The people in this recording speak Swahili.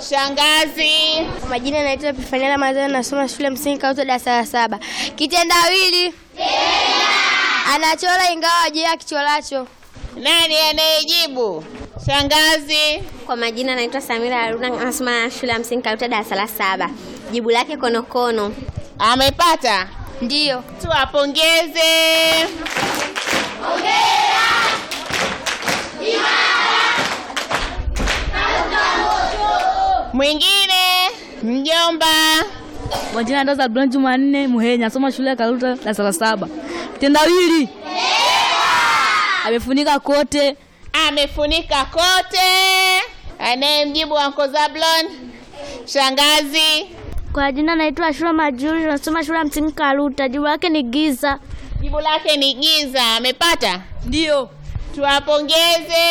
Shangazi. Majina naitwa Epifania Ramadhani, nasoma shule msingi Kauto, darasa la saba. Kitendawili anachora ingawa je akichoracho. Nani anayejibu? Shangazi. Kwa majina naitwa Samira Haruna, nasoma shule ya msingi Karuta, darasa la saba. Jibu lake konokono. Amepata? Ndiyo. Tuwapongeze. Mwingine mjomba. Majina ndo Zablon Jumanne Muhenya, nasoma shule ya Karuta darasa la saba. Kitendawili amefunika kote. Amefunika kote. Anayemjibu Anko Zablon? Shangazi. Kwa jina naitwa Ashura Majuri, nasoma shule ya msingi Karuta. Jibu lake ni giza. Jibu lake ni giza. Amepata? Ndio. Tuwapongeze.